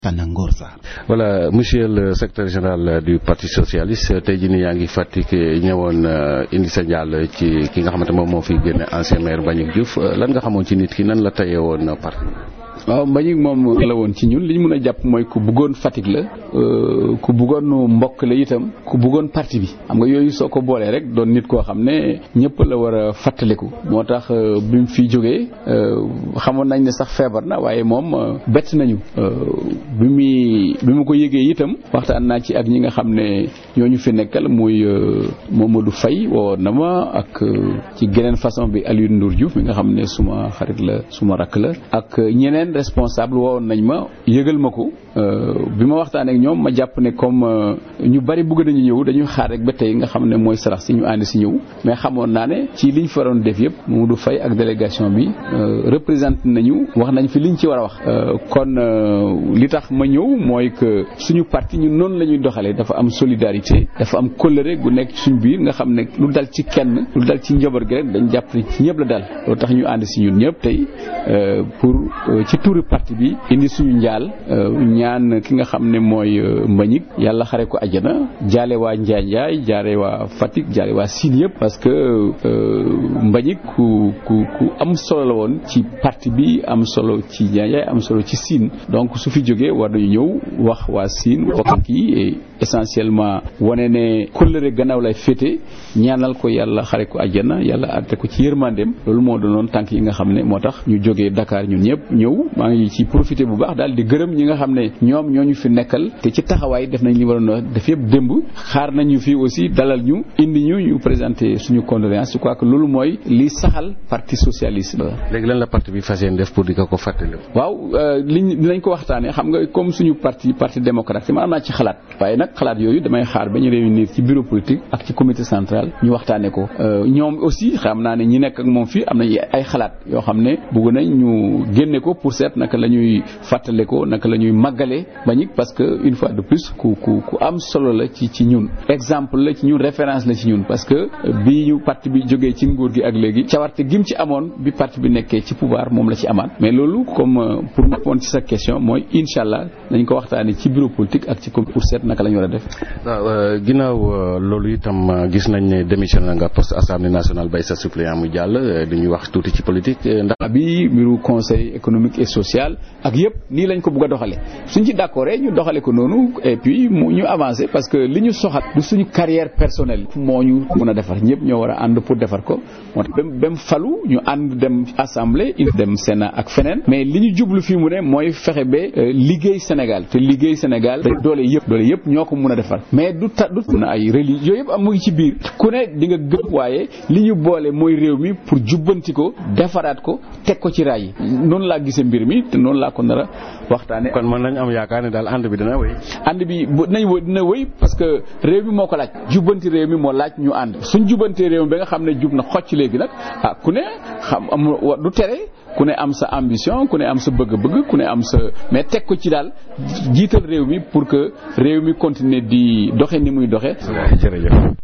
Tanangor Sarr. voilà monsieur le secrétaire général du parti socialiste tey jii nii yaa ngi Fatick ñëwoon indi sa njàll ci ki nga xamante moom moo fi génne ancien maire Mbagnick Diouf lan nga xamoon ci nit ki nan la tayee woon parti waaw Mbagnick moom la woon ci ñun li ñu mën a jàpp mooy ku bëggoon Fatick la ku bëggoon mbokk la itam ku bëggoon parti bi xam nga yooyu soo ko boolee rek doon nit koo xam ne ñëpp la war a fàttaliku moo tax bi mu fi jógee xamoon nañ ne sax feebar na waaye moom bett nañu bi muy bi mu ko yëgee itam waxtaan naa ci ak ñi nga xam ne ñooñu fi nekkal muy Mamadou Faye woo na ma ak ci geneen façon bi Alioune Ndour Diouf mi nga xam ne suma xarit la suma rakk la ak ñeneen responsable wowoon nañ ma yëgal ma ko bi ma waxtaanee ak ñoom ma jàpp ne comme ñu bari bëgg nañu ñëw dañuy xaar rek ba tey nga xam ne mooy sarax si ñu ànd si ñëw mais xamoon naa ne ci liñ faroon def yëpp Mamadou Faye ak délégation bi représenté nañu wax nañ fi liñ ci war a wax kon li tax ma ñëw mooy que suñu parti ñun noonu la ñuy doxalee dafa am solidarité dafa am kóllëre gu nekk ci suñu biir nga xam ne lu dal ci kenn lu dal ci njaboot gi rek dañ jàpp ne ci ñëpp la dal loolu tax ñu ànd si ñun ñëpp tey pour ci turu parti bi indi suñu njaal ñaan ki nga xam ne mooy Mbagnick yàlla xare ko àjjana jaale waa Njaay Njaay jaare waa Fatick jaare waa Sine yëpp parce que Mbagnick ku ku ku am solo la woon ci parti bi am solo ci Njaay Njaay am solo ci Sine donc su fi jógee war nañu ñëw wax waa Sine bokk yi et essentiellement wane ne kóllëre gannaaw lay féete ñaanal ko yàlla xare ko àjjana yàlla àtte ko ci yërmandeem loolu moo doonoon tànk yi nga xam ne moo tax ñu jógee Dakar ñun ñëpp ñëw maa ngi ci profité bu baax daal di gërëm ñi nga xam ne ñoom ñoo ñu fi nekkal te ci taxawaay def nañ li waroon a def yëpp démb xaar nañu fi aussi dalal ñu indi ñu ñu présenté suñu condoléance je crois que loolu mooy li saxal parti socialiste. léegi lan la parti bi fas yéene def pour di ko ko fàttali. waaw liñ dinañ ko waxtaanee xam nga comme suñu parti parti démocrate man am naa ci xalaat waaye nag xalaat yooyu damay xaar ba ñu réunir ci bureau politique ak ci comité central ñu waxtaanee ko ñoom aussi xam naa ne ñi nekk ak moom fii am nañ ay xalaat yoo xam ne bëgg nañ ñu génne ko pour seet naka la ñuy fàttale ko naka la ñuy màggale Mbagnick parce que une fois de plus ku ku ku am solo la ci ci ñun exemple la ci ñun référence la ci ñun parce que bi ñu parti bi jógee ci nguur gi ak léegi cawarte gim ci amoon bi parti bi nekkee ci pouvoir moom la ci amaat mais loolu comme pour répondre ci sa question mooy incha allah nañ ko waxtaanee ci bureau politique ak ci pour seet naka la ñu war a def. waaw ginnaaw loolu itam gis nañ ne démissionné nga poste assemblée nationale bay sa suppléant mu jàll dañuy wax tuuti ci politique ndax. bi mbiru conseil économique et social ak yëpp nii lañ ko bëgg a doxalee suñ ci d'accord ñu doxale ko noonu et puis mu ñu avancer parce que li ñu soxat du suñu carrière personnelle moo ñu mën a defar ñëpp ñoo war a ànd pour defar ko moo tax ba mu falu ñu ànd dem assemblée dem sénat ak feneen mais li ñu jublu fii mu ne mooy fexe ba liggéey Sénégal te liggéey Sénégal doole yëpp doole yëpp ñoo ko mën a defar mais du ta du na ay religion yooyu yëpp am mu ngi ci biir ku ne di nga gëm waaye li ñu boole mooy réew mi pour jubbanti ko defaraat ko teg ko ci raay yi noonu laa gisee mbir mi te noonu laa ko nar a waxtaane kon mën nañ am yaakaar ne daal ànd bi dina wéy. ànd bi dinañ wéy dina wéy parce que réew mi moo ko laaj jubbanti réew mi moo laaj ñu ànd suñ jubbantee réew mi ba nga xam ne jub na xocc léegi nag ah ku ne xam am du tere ku ne am sa ambition ku ne am sa bëgg-bëgg ku ne am sa mais teg ko ci daal jiital réew mi pour que réew mi continuer di doxe ni muy doxe jërëjëf